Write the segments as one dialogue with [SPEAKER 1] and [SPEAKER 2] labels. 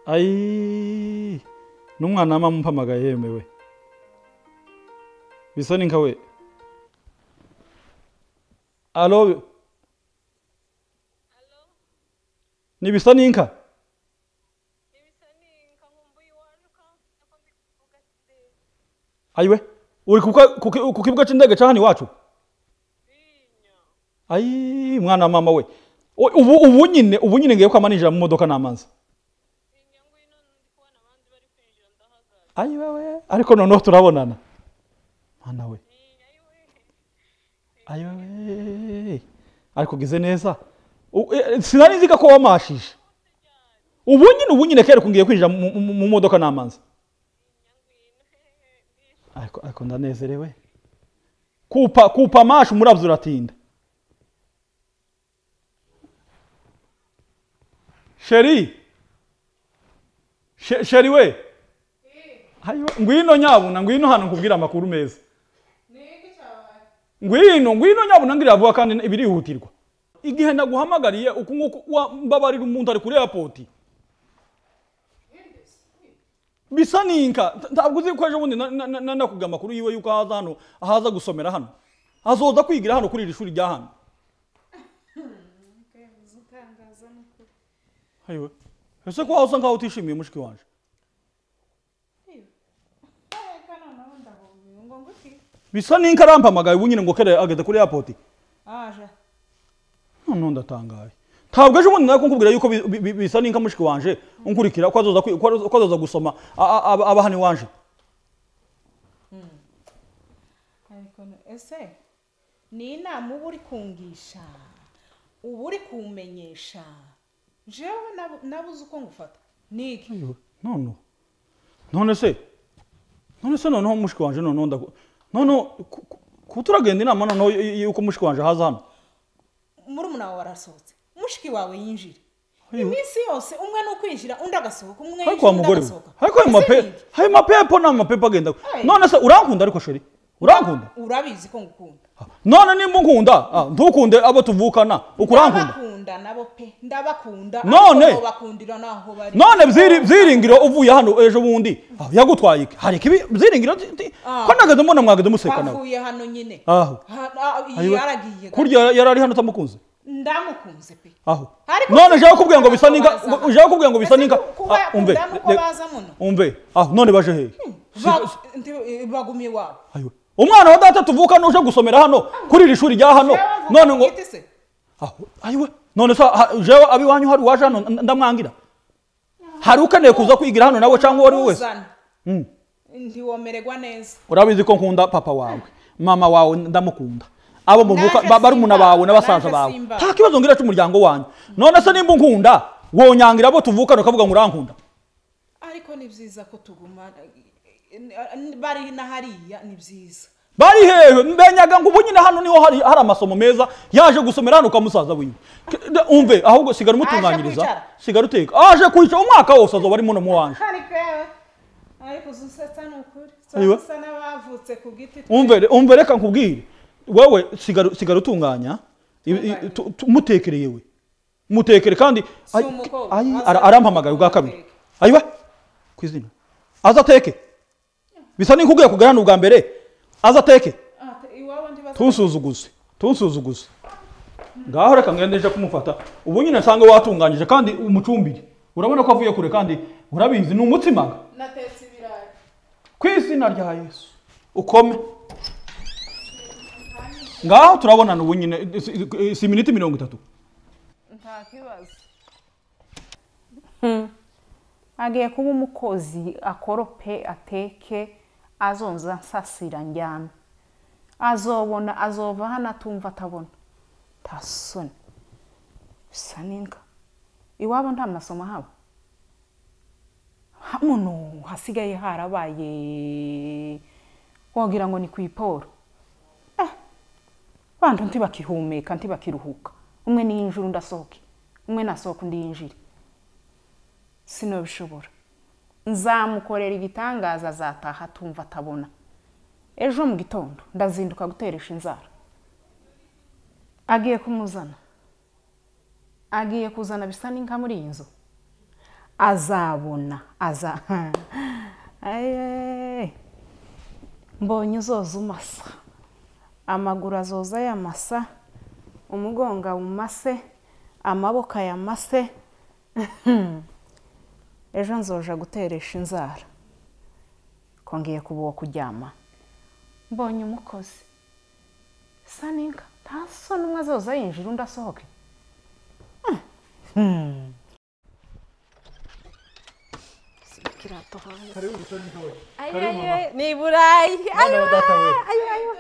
[SPEAKER 1] ayi n'umwana w'amama umpamagaye yemewe bisa n'inka we alo ni bisa n'inka ayiwe uri ku ka- ku ki- ku kibuga cy'indege cya hano iwacu ayi mwana wa mama we O- ubu ubu nyine ubu nyine ngiye kwama ninjira mu modoka n'amazi ayi wewe ariko noneho turabonana mwana we ayi wewe ariko ugize neza U- eh, sinari nzi ko wamashije ubu nyine ubu nyine kera kungiye kwinjira mu- mu mu modoka n'amazi ariko ariko ndanezerewe kupa kupa mashi umurabyo uratinda sheri She- sheri we Ayiwe, ngwino nyabuna ngwino hano nkubwira amakuru meza ngwino ngwino nyabuna ngira vuba kandi ibirihutirwa igihe naguhamagariye uku nguku wa- mbabarira umuntu ari kuri airport bisa n'inka Nta- ntabwo uzi ko ejo bundi na- na- na- na- nakubwiye amakuru yiwe yuko ahaza hano ahaza gusomera hano azoza kwigira hano kuri iri shuri rya hano ayiwe ese ko wasa nkaho utishimiye mushiki wanje bisa n'inka arampamagaye ubu nyine ngo kere ageze kuri airport
[SPEAKER 2] aje
[SPEAKER 1] noneho ndatangaye ntabwo ejo bundi nawe kunkubwira yuko bi- bi- bi- bisa n'inka mushiki wanje unkurikira ko azoza kwi- ko azoza- ko azoza gusoma a- a- aba aba hano iwanje
[SPEAKER 2] ariko no- ese ni inama uba uri kungisha uba uri kumenyesha jewe nabu- nabuze uko ngufata ni iki
[SPEAKER 1] Ayiwe, none none se none se noneho mushiki wanje noneho ndaku noneho ku- ku- ku turagenda inama noneho y- y- yuko mushiki wanje haza hano
[SPEAKER 2] murumuna wawe warasohotse mushiki wawe yinjira
[SPEAKER 1] Ayiwe.
[SPEAKER 2] iminsi yose umwe ni ukwinjira undi agasohoka umwe
[SPEAKER 1] ariko
[SPEAKER 2] yinjira
[SPEAKER 1] wa
[SPEAKER 2] undi
[SPEAKER 1] mugore we
[SPEAKER 2] agasohoka
[SPEAKER 1] ariko ayo
[SPEAKER 2] Ese
[SPEAKER 1] mape
[SPEAKER 2] ni iki?
[SPEAKER 1] ayo mapepo ni amapepo agenda
[SPEAKER 2] Ayi.
[SPEAKER 1] none se urankunda ariko sheri urankunda
[SPEAKER 2] urabizi ko ngukunda
[SPEAKER 1] none nimba unkunda ah, ntukunde abo tuvukana uko urankunda
[SPEAKER 2] ndabakunda nabo pe ndabakunda
[SPEAKER 1] None?
[SPEAKER 2] ariko bakundira naho bari
[SPEAKER 1] none byiri- byiringiro uvuye hano ejo bundi ah, yagutwaye iki hari ikibi byiringiro ti- ti-
[SPEAKER 2] Ah.
[SPEAKER 1] ko nageze mbona mwageze museka nawe
[SPEAKER 2] bavuye hano nyine
[SPEAKER 1] aho
[SPEAKER 2] Ha- ah,
[SPEAKER 1] Ayiwe.
[SPEAKER 2] yaragiye
[SPEAKER 1] kurya yari ari hano utamukunze
[SPEAKER 2] ndamukunze pe
[SPEAKER 1] aho
[SPEAKER 2] Ariko
[SPEAKER 1] none
[SPEAKER 2] si
[SPEAKER 1] jewe kubwira ngo bisa n'inka
[SPEAKER 2] baza.
[SPEAKER 1] jewe kubwira ngo bisa
[SPEAKER 2] Ese
[SPEAKER 1] n'inka
[SPEAKER 2] kuba
[SPEAKER 1] Ah, umve
[SPEAKER 2] yakunda nuko
[SPEAKER 1] re-
[SPEAKER 2] baza muno
[SPEAKER 1] umve aho none baje hehe
[SPEAKER 2] Ba- ndi- bagumye iwabo
[SPEAKER 1] Ayiwe. umwana wa data tuvukana uje gusomera hano kuri iri shuri rya hano none ngo
[SPEAKER 2] Igiti se?
[SPEAKER 1] aho ayiwe none se ha- jewe abiwanyu hari waje hano n- ndamwangira hari ukeneye kuza kwigira hano nawe cyangwa uwo ari we wese
[SPEAKER 2] Uzana.
[SPEAKER 1] Mm.
[SPEAKER 2] ntiwomererwa neza
[SPEAKER 1] urabizi ko nkunda papa wawe mama wawe ndamukunda abo muvuka
[SPEAKER 2] Naje
[SPEAKER 1] ba- barumuna
[SPEAKER 2] Simba,
[SPEAKER 1] bawe n'abasaza
[SPEAKER 2] naje
[SPEAKER 1] bawe
[SPEAKER 2] Simba.
[SPEAKER 1] nta kibazo ngira cy'umuryango wanyu none se nimba unkunda wonyangira abo tuvukana ukavuga ngo urankunda
[SPEAKER 2] ariko ni byiza ko tuguma bari na hariya ni byiza
[SPEAKER 1] bari hehe mbenyaga ngo ubu nyine hano niho hari, hari amasomo meza yaje gusomera hano ukamusaza wiwe K- de- umve ahubwo sigara umutunganyiriza
[SPEAKER 2] kwicara?
[SPEAKER 1] sigara uteka aje kwicara umwaka wose azoba ari muno mu wanje
[SPEAKER 2] ariko yewe ariko uzusetsa ni ukuri
[SPEAKER 1] Ayiwe.
[SPEAKER 2] usa n'abavutse ku giti
[SPEAKER 1] umve umve reka nkubwire wewe sigara sigara utunganya i- i- tu- tu- mutekereye we mutekere kandi
[SPEAKER 2] Si
[SPEAKER 1] ay-
[SPEAKER 2] umukobwa,
[SPEAKER 1] ay-
[SPEAKER 2] aza-
[SPEAKER 1] ara- arampamagaye ubwa kabiri
[SPEAKER 2] azateke.
[SPEAKER 1] ayiwe ku izina aza ateke bisa n'inkubwiye kugera hano ubwa mbere aza ateke
[SPEAKER 2] Ah, iwabo ndibaza
[SPEAKER 1] tunsuzuguze tunsuzuguze ngaho reka ngende nje kumufata ubu nyine nsanga watunganyije kandi umucumbire urabona ko avuye kure kandi urabizi ni umutsimaga
[SPEAKER 2] natetse ibirayi
[SPEAKER 1] ku izina rya yesu ukome ngaho turabonana ubu nyine si- si iminota mirongo itatu
[SPEAKER 2] nta kibazo agiye kuba umukozi akorope ateke azonza nsasira njyana azobona azova hano atumva atabona nta soni bisa n'inka iwabo nta masomo haba hamuno hasigaye harabaye wagira ngo ni ku iporo eh bantu ntibakihumeka ntibakiruhuka umwe niyinjira undi asohoke umwe nasohoka undi yinjire sinabishobora nzamukorera ibitangaza azataha atumva atabona ejo mu gitondo ndazinduka guteresha inzara agiye kumuzana agiye kuzana bisa n'inka muri iyi nzu azabona aza Aye. mbonye uzoza umasa amaguru azoza yamasa umugongo awumase amaboko ayamase ejo nzoja guteresha inzara kongeye kuba uwo kuryama mbonye umukozi sa n'inka nta soni umwe azoza yinjira undi asohoke Hmm. Shyira ikirato hanze.
[SPEAKER 1] karibu gusa n'intoya
[SPEAKER 2] Ay,
[SPEAKER 1] Karibu,
[SPEAKER 2] ay,
[SPEAKER 1] mama.
[SPEAKER 2] ay, ni i burayi
[SPEAKER 1] Mwana wa data we.
[SPEAKER 2] ayo ayo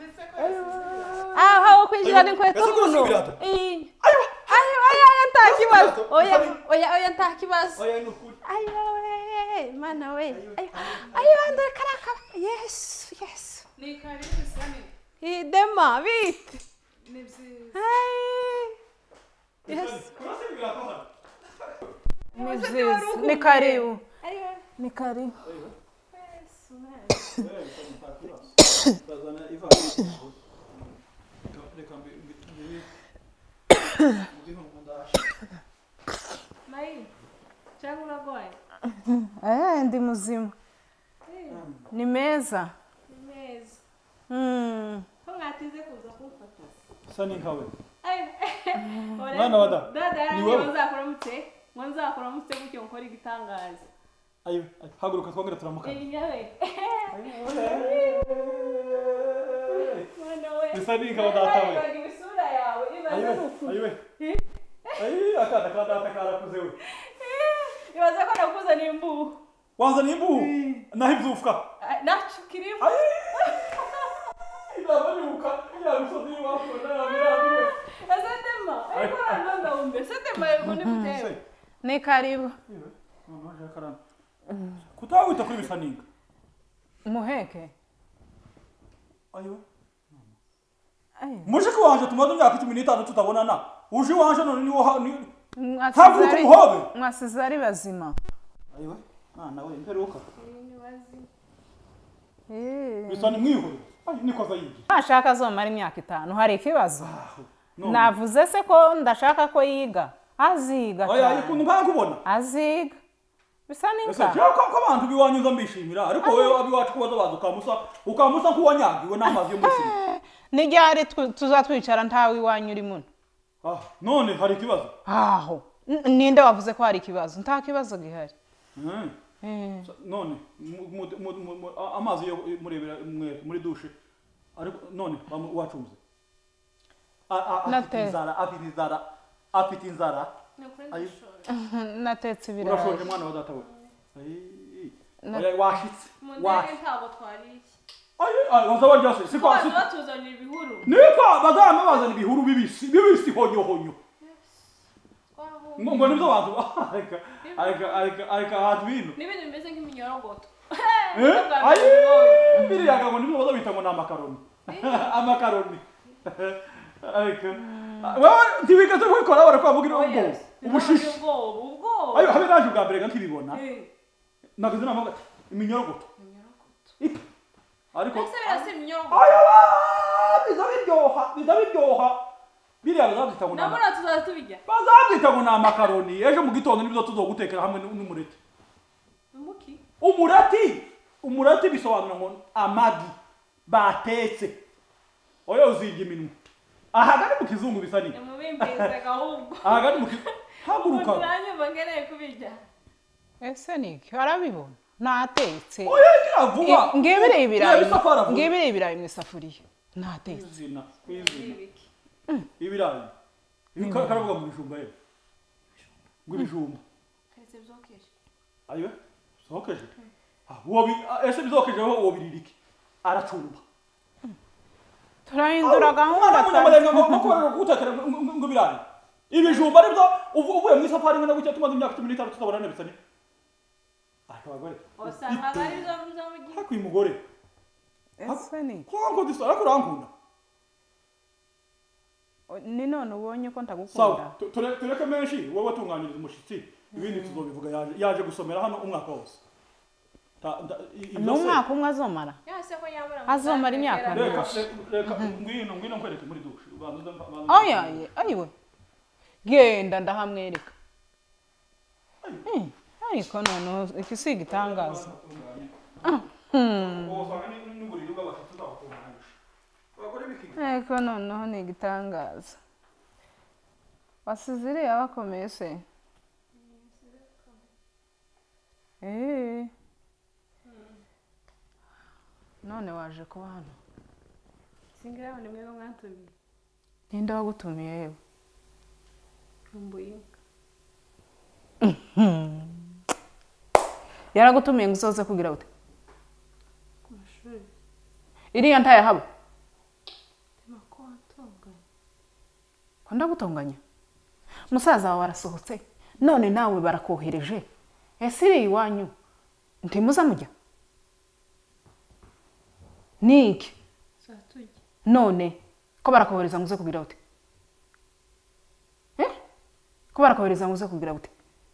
[SPEAKER 2] aho aho kwinjira
[SPEAKER 1] Ayo,
[SPEAKER 2] n'inkweto
[SPEAKER 1] ese ko
[SPEAKER 2] muno
[SPEAKER 1] ibirato?
[SPEAKER 2] Iyi. ayo ayo ayo nta kibazo
[SPEAKER 1] ibirato?
[SPEAKER 2] oya
[SPEAKER 1] Ese ni-
[SPEAKER 2] oya oya nta kibazo
[SPEAKER 1] oya ni ukuri
[SPEAKER 2] ayo we mana we ayo ayo ndore karaka yesu yesu
[SPEAKER 3] Ni karibu sana.
[SPEAKER 2] idema bite
[SPEAKER 3] Ni byiza.
[SPEAKER 2] Ay. yes
[SPEAKER 1] kurasa ibirato hano
[SPEAKER 2] ni vyiza ni karibu
[SPEAKER 3] Ayo.
[SPEAKER 2] ni karibu
[SPEAKER 1] bazana ivarisi reka mbi mbi mbi mbi ndasha
[SPEAKER 3] Mai. Cyangwa uragwaye?
[SPEAKER 2] eh ndi muzima ni meza
[SPEAKER 3] Ni meza.
[SPEAKER 2] Mm.
[SPEAKER 3] Ko mwatinze kuza kumfata?
[SPEAKER 1] sa n'inkawe
[SPEAKER 3] Ayo.
[SPEAKER 1] Mwana wa da.
[SPEAKER 3] Dada
[SPEAKER 1] Ni
[SPEAKER 3] yarangiye
[SPEAKER 1] wewe?
[SPEAKER 3] ngo nzakuramutse. Ngo nzakuramutse gutyo nkora igitangaza.
[SPEAKER 1] ayo ayo, haguruka twongere turamukana
[SPEAKER 3] Iyi nyawe. Mwana we.
[SPEAKER 1] Bisa n'inkawe data we.
[SPEAKER 3] Bagiwe isura yawe. Ibaze
[SPEAKER 1] ayiwe
[SPEAKER 3] nuku.
[SPEAKER 1] ayiwe ayi akana ka data karakuze we
[SPEAKER 3] Ibaze ko nakuzaniye imbuhu.
[SPEAKER 1] wazana imbuhu naho ibyufuka
[SPEAKER 3] Nacu kirimo.
[SPEAKER 1] ayi inama nibuka ya misozi y'iwacu na ya mirandi we
[SPEAKER 3] Ese dema. Ariko hano ndawumbe. Ese dema yego ni mutewe.
[SPEAKER 2] ni karibu
[SPEAKER 1] noneho aje akarana kutawita kuri bisa n'inka
[SPEAKER 2] muheke
[SPEAKER 1] ayiwe
[SPEAKER 2] Ayo.
[SPEAKER 1] mushiki wanje tumaze imyaka cumi n'itanu tutabonana uje iwanje none niwo ha- ni-
[SPEAKER 2] Mwasize
[SPEAKER 1] haguruka
[SPEAKER 2] ari-
[SPEAKER 1] umuhobe
[SPEAKER 2] mwasize ari bazima
[SPEAKER 1] ayiwe mwana we mperuka
[SPEAKER 3] Ni wazi.
[SPEAKER 2] Eh.
[SPEAKER 1] bisa ni mwihore ayi nikoza yibye
[SPEAKER 2] ntashaka azomara imyaka itanu hari ikibazo
[SPEAKER 1] none
[SPEAKER 2] navuze se ko ndashaka ko yiga aziga
[SPEAKER 1] oya
[SPEAKER 2] cyane.
[SPEAKER 1] ikuntu mpakubona
[SPEAKER 2] aziga bisa
[SPEAKER 1] ese
[SPEAKER 2] n'inka
[SPEAKER 1] jewe ko ko abantu biwanyuza mbishimira ariko wowe abiwacu kubaza baza ukamusa ukamusa nk'uwanyagiwe n'amazi yo muri sima
[SPEAKER 2] n'iryari tw- tuzatwicara ntawe iwanyu uri muno
[SPEAKER 1] ah none hari ikibazo
[SPEAKER 2] aho N- ninde wavuze ko hari ikibazo nta kibazo gihari
[SPEAKER 1] Mhm.
[SPEAKER 2] Eh.
[SPEAKER 1] none mu- mu- mu- mu- mu- a- amazi yo murebera mwe muri dushe ariko none bamu- wacunze A- a- afite
[SPEAKER 2] Nate.
[SPEAKER 1] inzara afite inzara afite inzara
[SPEAKER 3] Ni ukuri
[SPEAKER 1] Ayo.
[SPEAKER 3] ndashobora.
[SPEAKER 2] natetse ibirayi
[SPEAKER 1] urashonje mwana wa data we Ayi.
[SPEAKER 2] Na-
[SPEAKER 1] Oya, washitse
[SPEAKER 3] Mu ndege
[SPEAKER 1] washitse
[SPEAKER 3] ntabwo twariye.
[SPEAKER 1] ayi ayi bazaba ryose siko
[SPEAKER 3] Baza
[SPEAKER 1] siko
[SPEAKER 3] batuzanira ibihuru.
[SPEAKER 1] niko bazaba bazana ibihuru bibisi bibisi honyo honyo
[SPEAKER 3] Twahuye.
[SPEAKER 1] ngo ngo nibyo bantu areka areka areka areka abantu bino
[SPEAKER 3] N'ibintu bimeze nk'iminyorogoto.
[SPEAKER 1] Eh? ayi biriya ngo nibyo baza bita ngo ni amakaroni amakaroni areka wowe ntibigeze kubikora barakora mugira ubwo ubushishi
[SPEAKER 3] ubwoba ubwoba
[SPEAKER 1] ayo habe naje ubwa mbere ga nkibibona
[SPEAKER 3] Eh,
[SPEAKER 1] nagize inama ngo ati, iminyorogoto
[SPEAKER 3] iminyorogoto.
[SPEAKER 1] Ita. ariko
[SPEAKER 3] ese birasa iminyorogoto
[SPEAKER 1] ayo biza biryoha biza biryoha biriya bazabyita ngo ni ama-
[SPEAKER 3] nabona tuzaza tubijya
[SPEAKER 1] bazabyita ngo ni amakaroni ejo mu gitondo nibyo tuzogutekera hamwe n'umureti
[SPEAKER 3] umuki
[SPEAKER 1] umurati umurati bisobanura ngo amagi batetse oya uzinga iminwa ahagari mu kizungu bisa ni
[SPEAKER 3] nimubimbizaga ahubwo
[SPEAKER 1] ahagari mu kizungu haguruka
[SPEAKER 3] uranyumva nkeneye kubijya
[SPEAKER 2] ese niki arabibona natetse
[SPEAKER 1] oya ngira vuba
[SPEAKER 2] ngibire ibirayi
[SPEAKER 1] Reba isafari avuga.
[SPEAKER 2] ngibire ibirayi mu isafuriya natetse
[SPEAKER 1] kwizina kwizina
[SPEAKER 3] ibiki
[SPEAKER 1] ibirayi ibi ka- karavuga mu bijumba ye ngo ibijumba
[SPEAKER 3] keretse byokeje
[SPEAKER 1] ayiwe sohokeje Ah, uwo bi- ah, ese bizokejeho uwo biririke aracumba
[SPEAKER 2] turahindura gahunda
[SPEAKER 1] umwana
[SPEAKER 2] twari-
[SPEAKER 1] w'umunyamarenga ngo ngo kubera gutekera ngo- ngo ngo ibirayi ibijumba aribyo uvu- uvuye mu isafari imwe na gutya tumaze imyaka cumi n'itanu tutabona nebisa ni ariko abagore
[SPEAKER 3] usanga ari zo zo mu gihe
[SPEAKER 1] hakuye umugore
[SPEAKER 2] ese niki
[SPEAKER 1] kuko disa ariko urankunda
[SPEAKER 2] ni none ubonye ko
[SPEAKER 1] sawa
[SPEAKER 2] ndagukunda
[SPEAKER 1] tu- ture- tureke menshi wowe watunganyiriza umushyitsi ibindi tuzobivuga yaje yaje gusomera hano umwaka wose Ta- nda- i-
[SPEAKER 2] ni
[SPEAKER 1] ibyo se-
[SPEAKER 2] umwaka umwe azomara
[SPEAKER 3] yase ko nyabura
[SPEAKER 2] Azomara imyaka
[SPEAKER 1] reka
[SPEAKER 2] myinshi.
[SPEAKER 1] reka reka ngwino ngwino nkwereke muri dushe ubanza uze mpa- banza-
[SPEAKER 2] ayaye ayiwe genda ndahamwereka
[SPEAKER 1] Ayo.
[SPEAKER 2] Mm, ariko noneho iki si igitangaza
[SPEAKER 1] usanga n'uburiri bw'abafite uzabatunganisha abagore b'iki
[SPEAKER 2] ariko noneho ni igitangaza wasize iriya bakomeye se Eh. none waje kuba hano
[SPEAKER 3] singira ngo nimwe mwatumiye
[SPEAKER 2] ninde wagutumiye yewe
[SPEAKER 3] nkumbuye inka
[SPEAKER 2] yaragutumiye ngo usoze kugira ute
[SPEAKER 3] ku mashuri
[SPEAKER 2] iriya ntayahaba
[SPEAKER 3] tema ko watunganye
[SPEAKER 2] ko ndagutunganya musaza wawe arasohotse none nawe barakohereje ese iri iwanyu ntimuza mujya ni iki
[SPEAKER 3] zatujya
[SPEAKER 2] none ko barakohereza ngo uze kugira ute Eh? ko barakohereza ngo uze kugira ute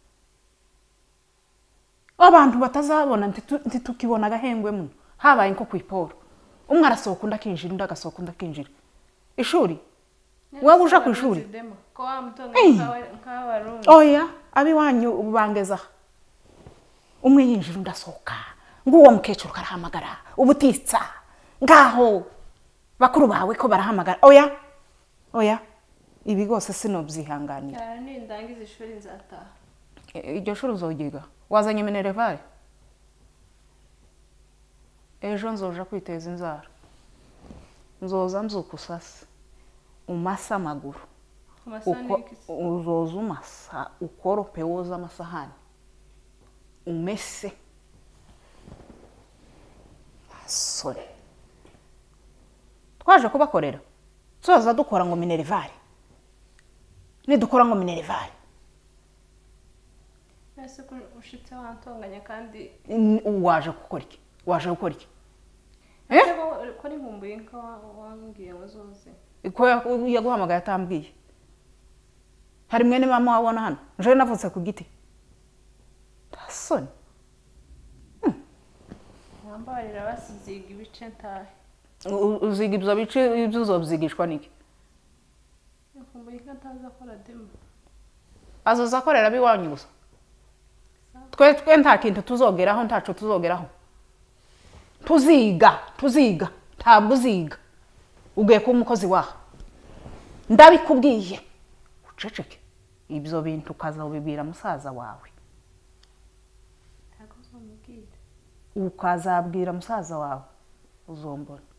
[SPEAKER 2] abantu batazabona ntitu- ntitukibona agahengwe muno habaye nko ku iporo umwe arasohoka undi akinjira undi agasohoka undi akinjira ishuri wowe uja ku ishuri
[SPEAKER 3] Dema, ko wamutunganya nk'abarundi
[SPEAKER 2] oya abiwanyu bangeza aha umwe yinjira undi asohoka nguwo mukecuru karahamagara ubutitsa ngaho bakuru bawe ko barahamagara oya oya ibi rwose sinobyihanganira
[SPEAKER 3] cyane nindangiza ishuri nzataha
[SPEAKER 2] E- iryo shuri uzogiga wazanye minerevare ejo nzoja kwiteza inzara nzoza mzuka usasa umasa amaguru
[SPEAKER 3] ku masaha
[SPEAKER 2] uko
[SPEAKER 3] n'ibikisi
[SPEAKER 2] uzoza umasa ukorope woza amasahani umese sore twaje kubakorera tuzaza dukora ngo minerivare nidukora ngo minerivare
[SPEAKER 3] ese ko ushitse wantunganya kandi
[SPEAKER 2] N- waje gukora iki waje gukora iki Eh?
[SPEAKER 3] ese ko ko ari nkumbuye inka wa- wambwiye ngo zoze
[SPEAKER 2] ko ya- yaguhamagaye atambwiye hari mwene mama wabona hano njewe navutse ku giti tasoni
[SPEAKER 3] mwambarira basiziga ibice ntahe
[SPEAKER 2] U- uziga ibyo bice ibyo uzobyigishwa niki
[SPEAKER 3] nkumbuye inka ntazi akora dema
[SPEAKER 2] azoza akorera abiwanyu gusa twe twe nta kintu tuzogeraho ntaco tuzogeraho tuziga tuziga ntabwo uziga ugiye kuba umukozi waha ndabikubwiye uceceke ibyo bintu ukazabibwira musaza wawe
[SPEAKER 3] ntabwo uzamubwira
[SPEAKER 2] ukazabwira musaza wawe uzombona